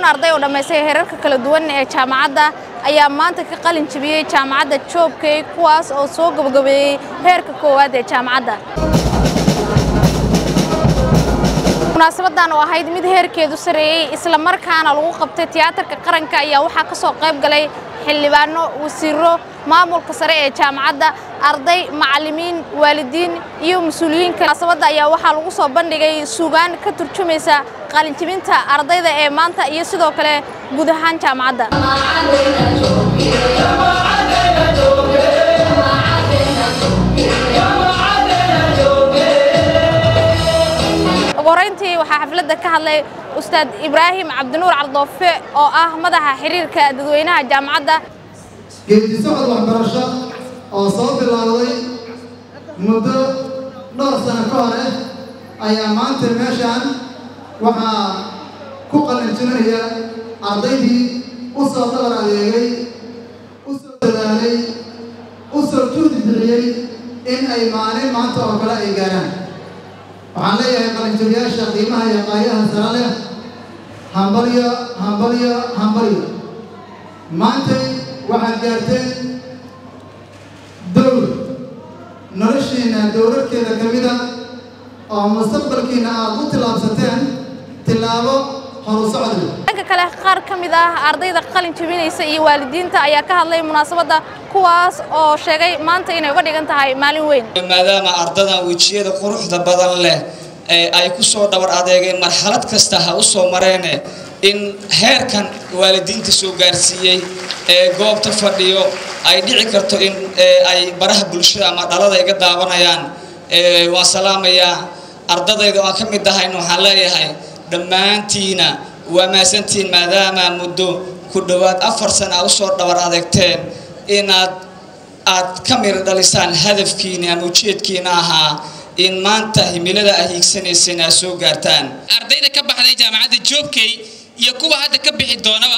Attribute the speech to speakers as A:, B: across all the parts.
A: kun arday oo dhammaystay heerarka kala duwan ee jaamacadda ayaa maanta ka qalin jebiyey jaamacadda joobkey kuwaas oo soo gabagabeeyey heerka koowaad ee jaamacadda munaasabadan oo ahayd mid heerkeedu sareeyey isla markaana lagu qabtay tiyaatarka qaranka ayaa waxaa ka soo qayb galay xildhibaano wasiiro maamulka sare ee jaamacadda arday macallimiin waalidiin iyo mas-uuliyiinka munaasabadda ayaa waxaa lagu soo bandhigay suugaan ka turjumaysa qalinjibinta ardayda ee maanta iyo sidoo kale guud ahaan jaamacadda ugu horeyntii waxaa xafladda ka hadlay ustaad ibraahim cabdinuur cardoofe oo ah madaxa xiriirka dadweynaha jaamacadda
B: geedi socod waxbarasho oo soo bilowday muddo dhowr sano ka hore ayaa maanta meeshaan waxaa ku qalinjinaya ardaydii u soo dabar adeegay u soo dadaalay u soo juhdi bixiyey in ay maalin maanta oo kale ay gaaraan waxaan leeyahay qalinjabiyaasha qiimaha iyo qaayaha sare leh hambalyo hambalyo hambalyo maantay waxaad gaarteen dowr noloshiinna dowrarkeeda ka mida oo mustaqbalkiinna aad u tillaabsateen tillaabo horu socod leh
A: dhanka kale qaar ka mid ah ardayda qalin jebinaysa iyo waalidiinta ayaa ka hadlay munaasabadda kuwaas oo sheegay maanta inay uga dhigan tahay maalin weyn
C: maadaama ardadan wejiyada quruxda badan leh ee ay ku soo dhabar adeegeen marxalad kasta ha u soo mareene in heerkan waalidiinta soo gaarsiiyey ee goobta fadhiyo ay dhici karto in ay baraha bulshada ama dhalada iga daawanayaan waan salaamayaa ardadayda aan ka mid ahayn waxaan leeyahay dhammaantiina waa maasantiin maadaama muddo ku dhowaad afar sana a usoo dhabar adeegteen inaad aad ka mira dhalisaan hadafkiina ama ujeedkiina ahaa in maanta himilada ay hiigsanayseen aad soo gaartaan
D: ardayda ka baxday jaamacadda joobkey iyo kuwa hadda ka bixi doonaba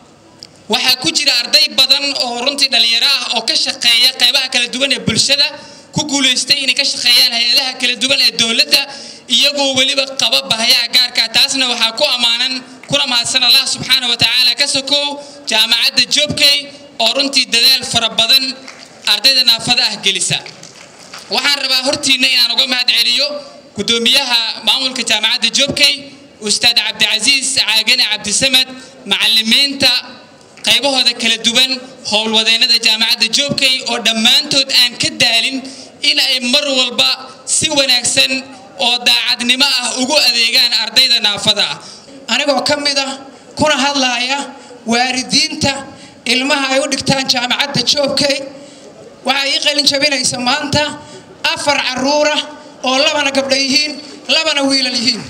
D: waxaa ku jira arday badan oo runtii dhallinyaro ah oo ka shaqeeya qaybaha kala duwan ee bulshada ku guulaystay inay ka shaqeeyaan hay-adaha kala duwan ee dowladda iyagoo weliba qaba bahayaha gaarka taasna waxaa ku ammaanan kuna mahadsan allah subxaana wa tacaala ka sokow jaamacadda joobkey oo runtii dadaal fara badan ardayda naafada ah gelisa waxaan rabaa hortiinna inaan uga mahad celiyo gudoomiyaha maamulka jaamacadda joobkey ustaad cabdicasiis caagane cabdisamad macalimiinta qaybahooda kala duwan howlwadeennada jaamacadda joobkey oo dhammaantood aan ka daalin in ay mar walba si wanaagsan oo daacadnimo ah ugu adeegaan ardayda naafada ah
E: anigoo ka mid ah kuna hadlaaya waalidiinta ilmaha ay u dhigtaan jaamacadda joobkey waxaa ii qalin jabinaysa maanta afar caruura oo labana gabdha yihiin labana wiilal yihiin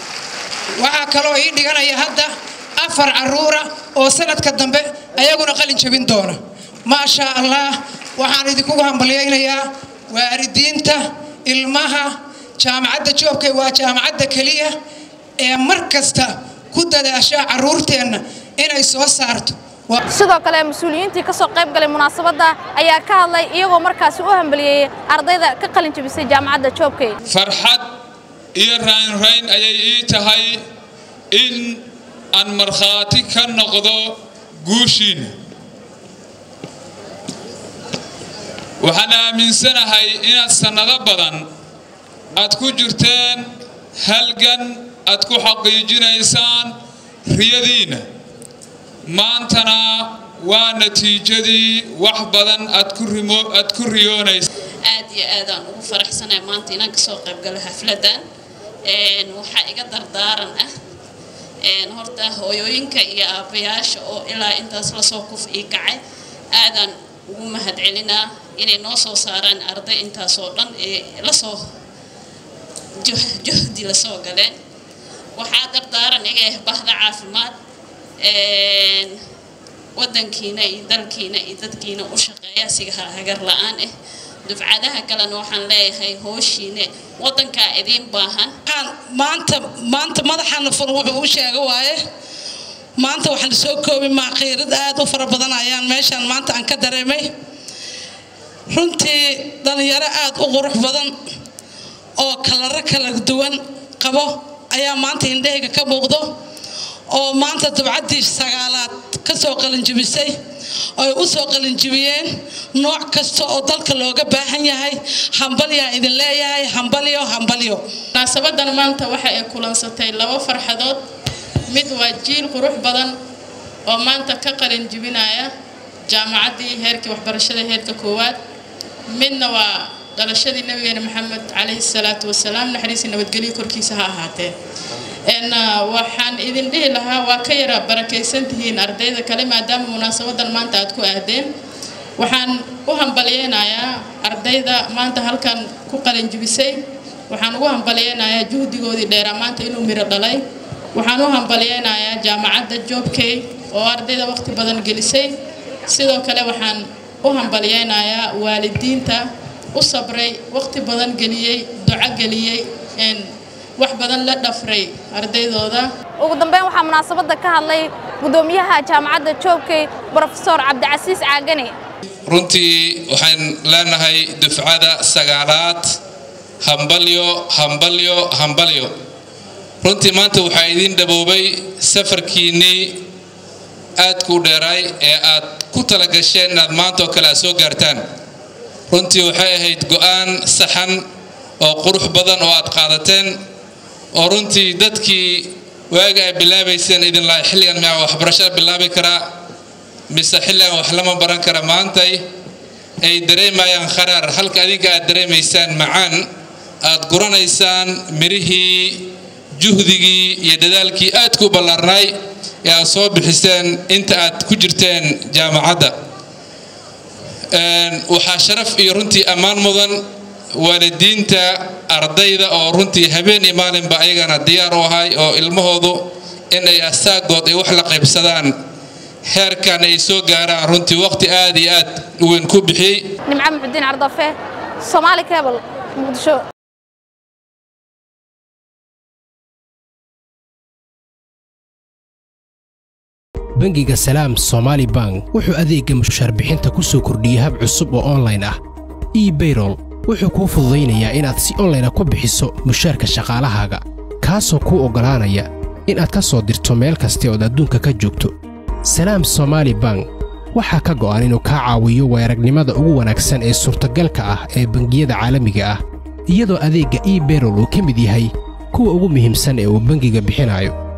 E: waxaa kaloo ii dhiganaya hadda afar caruura oo sanadka dambe ayaguna qalin jabin doona maasha allah waxaan idinkugu hambalyaynayaa waalidiinta ilmaha jaamacadda joobkay waa jaamacadda keliya ee mar kasta ku dadaasha caruurteenna inay soo saarto
A: sidoo kale mas-uuliyiintii ka soo qayb galay munaasabadda ayaa ka hadlay iyagoo markaasi u hambaliyeeyey ardayda ka qalin jebisay jaamacadda joobkey
F: farxad iyo raynrayn ayay ii tahay in aan markhaati ka noqdo guushiina waxaan aaminsanahay inaad sannado badan aad ku jirteen halgan aad ku xaqiijinaysaan riyadiina maantana waa natiijadii wax badan aad ku rimo aad ku riyoonaysa
G: aad iyo aadaan ugu faraxsanahay maanta inaan kasoo qaybgalo xafladan waxaa iga dardaaran ah horta hooyooyinka iyo aabbayaasha oo ilaa intaas lasoo kuf ii kacay aadaan ugu mahad celinaa inay noo soo saaraan arday intaasoo dhan ee lasoo juhdi lasoo galeen waxaa dardaaran iga ah bahda caafimaad wadankiina iyo dalkiina iyo dadkiina u shaqeeya siga hagar la-aan ah dufcadaha kalena waxaan leeyahay hooshiine wadankaa idiin baahan
E: maanta maanta madaxaana fur wuxuu u sheega waaye maanta waxaan soo koobi maa qiirad aad u fara badan ayaan meeshaan maanta aan ka dareemay runtii dhalinyaro aad u qurux badan oo kalaro kala duwan qabo ayaa maanta indhahayga ka muuqdo
H: oo maanta dabcaddii sagaalaad ka soo qalinjibisay ay u soo qalinjibiyeen nooc kasta oo dalka looga baahan yahay hambalyaa idin leeyahay hambalyo hambalyo
G: munaasabadan maanta waxa ay kulansatay laba farxadood mid waa jiil qurux badan oo maanta ka qalin jibinaya jaamacaddii heerkii waxbarashada heerka koowaad midna waa dhalashadii nabigeena maxamed calayhi salaatu wasalaam naxariisii nabadgelyo korkiisa ha ahaatee waxaan idin dhihi lahaa waa ka yara barakaysan tihiin ardayda kale maadaama munaasabadan maanta aad ku aadeen waxaan u hambalyeynayaa ardayda maanta halkan ku qalinjibisay waxaan ugu hambalyeynayaa juhdigoodii dheeraa maanta inuu miro dhalay waxaan u hambalyeynayaa jaamacadda joobkey oo ardayda waqti badan gelisay sidoo kale waxaan u hambalyeynayaa waalidiinta u sabray waqti badan geliyey duco geliyey wax badan la dhafray ardaydooda
A: ugu dambeyn waxaa munaasabadda ka hadlay gudoomiyaha jaamacadda joogkey brofesor cabdicasiis caagane
I: runtii waxaan leenahay dufcada sagaalaad hambalyo hambalyo hambalyo runtii maanta waxaa idiin dhaboobay safarkiinnii aadku u dheeraay ee aad ku tala gasheen inaad maanta oo kale aad soo gaartaan runtii waxay ahayd go'aan saxan oo qurux badan oo aad qaadateen oo runtii dadkii waaga ay bilaabayseen idin lahay xilligan miyaa waxbarashada bilaabi karaa mise xilligan wax lama baran kara maantay ay dareemayaan kharaar halka adinka aad dareemaysaan macaan aad guranaysaan mirihii juhdigii iyo dadaalkii aadku u ballaarnay ee aad soo bixiseen inta aad ku jirteen jaamacadda waxaa sharaf iyo runtii ammaan mudan waalidiinta ardayda oo runtii habeen iyo maalinba ayagana diyaar u ahay oo ilmahoodu in ay asaagood ay wax la qaybsadaan heerkan ay soo gaaraan runtii waqti aad iyo aad u weyn ku bixiyey
A: nimco muxudiin cardafe soomaali cable muqdisho
J: bangiga salaam somaali bank wuxuu adeegga mushaarbixinta ku soo kordhiyey hab cusub oo onlayn ah ebayrol wuxuu kuu fududaynayaa inaad si onlayna ku bixiso mushaarka shaqaalahaaga kaasoo kuu oggolaanaya inaad ka soo dirto meel kasta ood adduunka ka joogto salaam somaali bank waxaa ka go'an inuu kaa caawiyo weeragnimada ugu wanaagsan ee suurtagalka ah ee bangiyada caalamiga ah iyadoo adeegga ebayrol uu ka mid yahay kuwa ugu muhiimsan ee uu bangiga bixinayo